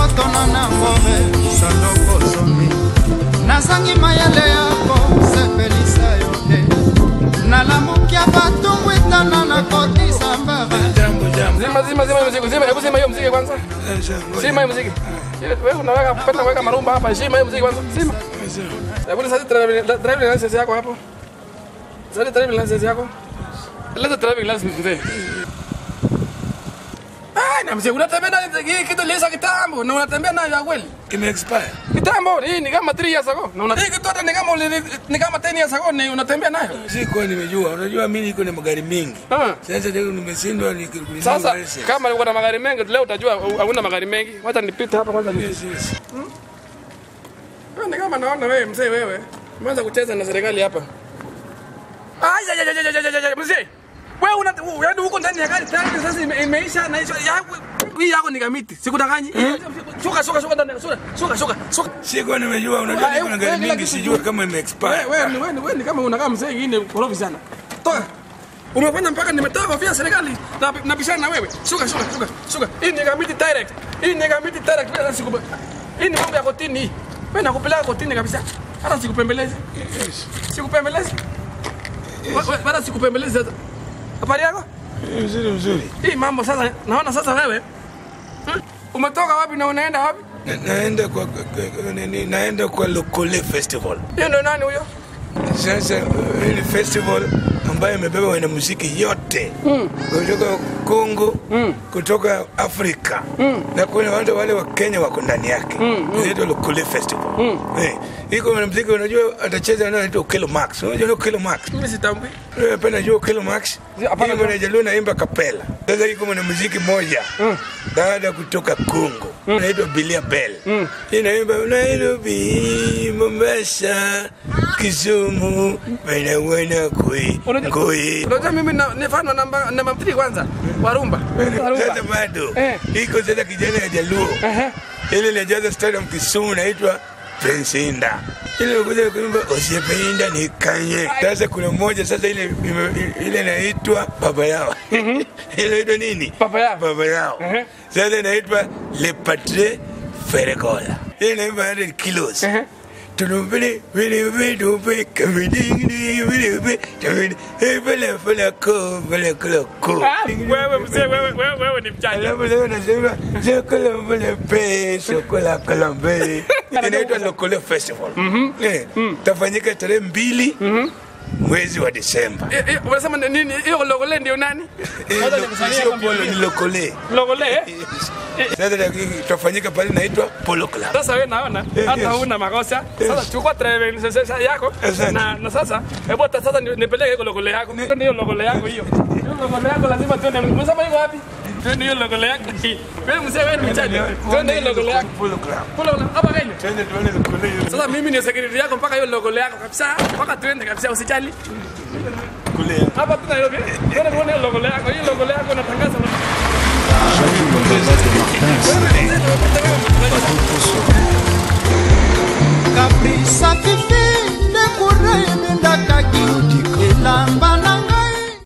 tona na ngore sandoko zomi nazangi mayele yako sepelisa yo te nalamukia batumbwitana na kotisa mbara Jambo jambo. Zima zima zima hiyo muziki, zima hebu zima hiyo muziki kwanza. Zima hiyo muziki. Wewe unaweka pata weka marumba hapa, zima hiyo muziki kwanza. Zima. Hebu sasa driving driving license yako hapo. Sasa driving license yako. Leta driving license mzee. Ah, na mzee unatembea na hii kitu lisa kitambo na unatembea nayo ya kweli. Ime expire. Kitambo hii ni kama 3 years ago. Na unataka kitu hata ni kama uli- ni kama 10 years ago ni unatembea nayo. Sikuwa nimejua. Unajua mimi niko na magari mengi. Ah. Sasa leo nimeshindwa ni Sasa kama uko na magari mengi leo utajua hauna magari mengi. Wacha nipite hapa kwanza ni Yes, yes. Wewe ni kama naona wewe mzee wewe. Umeanza kucheza na serikali hapa. Ai ya ya ya ya ya ya ya mzee. Wewe una yaani huko ndani ya gari tayari sasa ime- imeisha na hiyo ya hii yako ni kamiti. Sikudanganyi. Shuka shuka shuka ndani. Shuka shuka shuka. Shuka. Sikuwa nimejua. Unajua Ah, niko na eh, gari kila mingi kitu sijua juu. kama ime Wewe expire. wewe ni wewe ni wewe ni kama unakaa mzee mwingine korofi sana. Toka. Umefanya mpaka nimetoa kofia serikali na na bishana na wewe. Shuka shuka shuka shuka. Hii ni kamiti direct. Hii ni kamiti direct bila siku. Hii ni mambo ya kotini. hii. Wewe nakupeleka kotini kabisa. Hata sikupembelezi. Sikupembelezi. Wewe bado sikupembelezi sasa. Habari yako? Mzuri mzuri. Hii mambo sasa naona sasa wewe. hmm, Umetoka wapi na unaenda wapi? Na- Naenda kwa kwa- kwa- nini, naenda kwa Lokole Festival. Hiyo ndio nani huyo? Sasa uh, hili festival ambayo imebeba wanamuziki yote kutoka Kongo, kutoka Afrika na kuna wale wale wa Kenya wako ndani yake. Inaitwa Lokole Festival. Eh, iko mwanamuziki unajua atacheza na anaitwa Kilo Max. Unajua Kilo Max? Mimi sitambui. Wewe penda jua Kilo Max? hapana, Hii mwanajaliwa naimba kapela. Sasa iko mwanamuziki moja dada kutoka Kongo anaitwa Bilia Bell. Inaimba Nairobi, Mombasa, Kisumu, wana wana kui Unajua- kui. Unajua mimi na- ni fan wa namba namba 3 kwanza. Warumba. Sasa bado Eh. iko sasa kijana ya Jaluo Ehe. ile inajaza stadium Kisumu naitwa Prince Inda. Ile kuja kuimba usipenda nikanye. Sasa kuna mmoja sasa ile ime- ile inaitwa baba yao. Ile inaitwa nini? Baba yao. Baba yao. Ehe. Sasa inaitwa Le Patre Ferregola. Ile inaimba 100 kilos. Ehe. Tunubili vile vile vile kamidingi vile vile kamidi vile vile ko vile kula ko. Ah, wewe mzee wewe wewe wewe ni mjanja. Alafu leo nasema chokola mbele pe chokola kalambe. Inaitwa Lokole Festival. Eh, tafanyika tarehe mbili mwezi wa Disemba. Eh, eh, Unasema ni nini? Hiyo logole ndio nani? Eh, Wacha lo- nikusalie sio kwambia. polo ni Lokole. Logole. eh? Sasa tafanyika pale naitwa Polo Club. Sasa wewe naona Eh, hata yes. huna makosa. Sasa chukua driving license yako Asante. na na sasa hebu hata sasa ni- nipeleke hiyo logole yako. Twende hiyo logole yako hiyo. Hiyo logole yako lazima twende. Unasema iko wapi? Twende hiyo logole yako. Wewe mzee wewe ni mjanja. Twende hiyo logole yako. Polo Club. Kula una hapa Kenya. Twende tuone Lokole. Sasa mimi ni security yako mpaka hiyo logole yako kabisa. Mpaka twende kabisa usijali. Lokole. Hapa tu Nairobi. Twende tuone hiyo logole yako. Hiyo logole yako inatangaza. J'avais une mauvaise de Martin. Wewe, wewe, wewe, wewe, wewe, wewe,